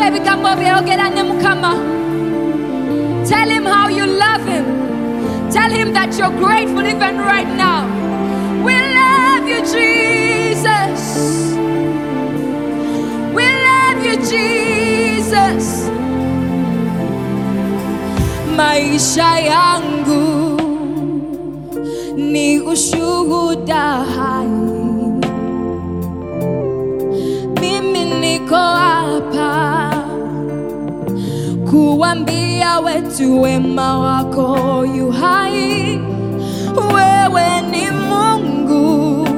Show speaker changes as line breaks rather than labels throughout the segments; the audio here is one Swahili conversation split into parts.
ebigambo byayogera ne mukama tell him how you love him tell him that you're grateful even right now we love you jesus we love you jesus maisha yangu ni ushuhuda hai mimi niko hapa kuambia wetu wema wako yu hai. Wewe ni Mungu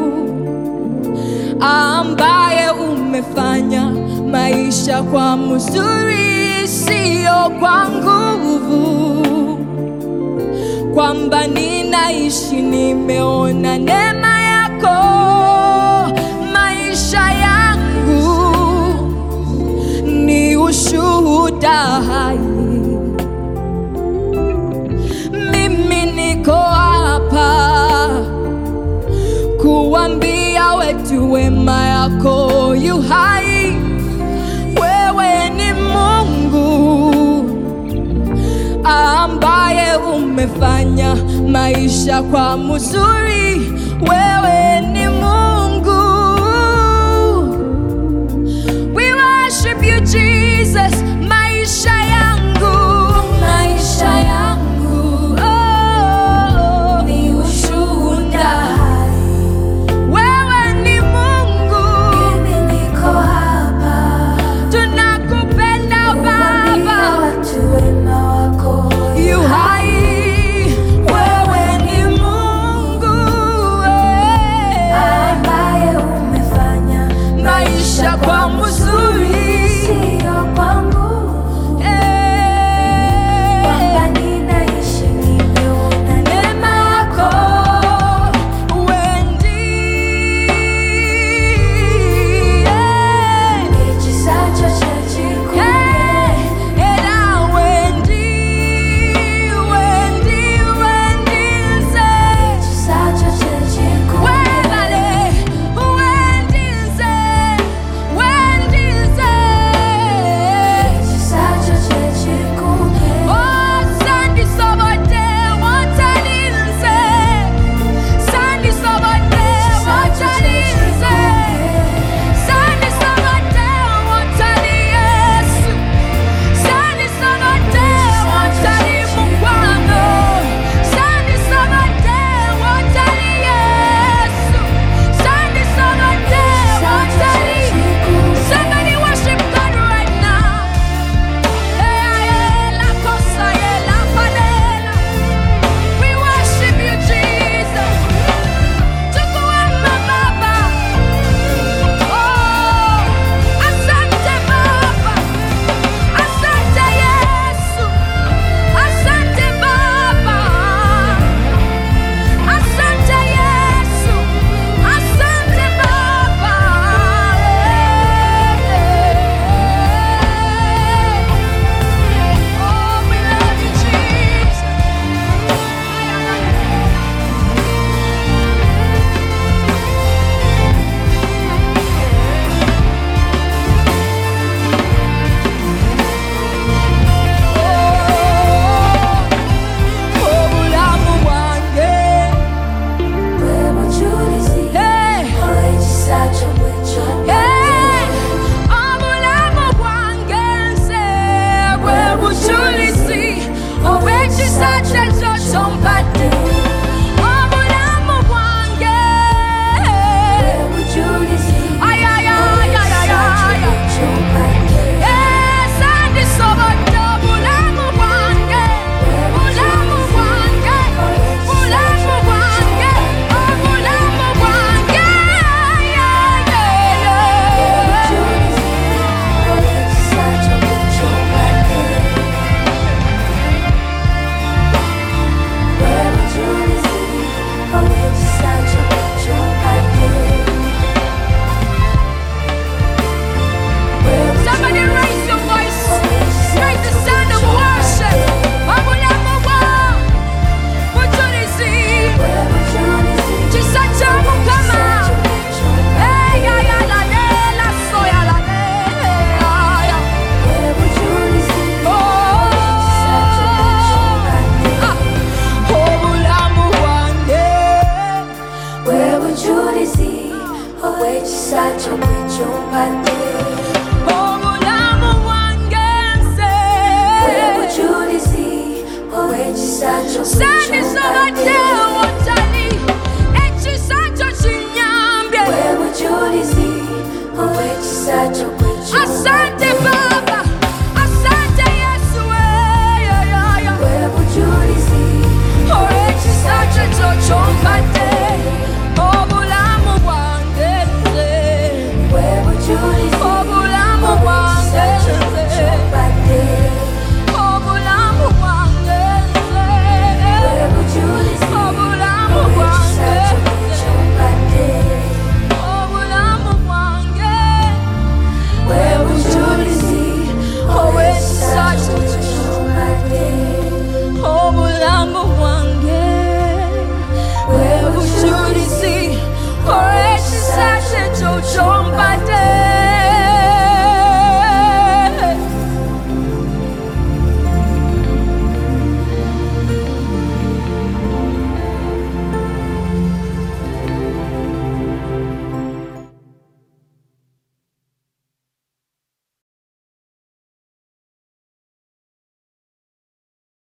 ambaye umefanya maisha kwa mzuri, sio kwa nguvu, kwamba ninaishi nimeona neema yako maisha yangu ni ushuhuda hai. Mimi niko hapa kuambia wetu wema yako yu hai. Wewe ni Mungu ambaye umefanya maisha kwa mzuri. Wewe ni Mungu We worship you Jesus, maisha yangu, maisha yangu, oh, ni ushuhuda hai. Wewe ni Mungu,
Mimi niko hapa
tunakupenda
kuambia
Baba,
watu wema wako
yu hai. Wewe ni Mungu, eh,
ambaye umefanya
maisha kwa mzuri,
sio kwangu,
eh,
kwamba ninaishi nimeona
Neema yako uendie,
ikisacho cha jikunge
era uendie, uendie, uendize.
ikisacho cha jikunge
Webale, uendize, uendize.
kizacho kwetu
Asante Baba,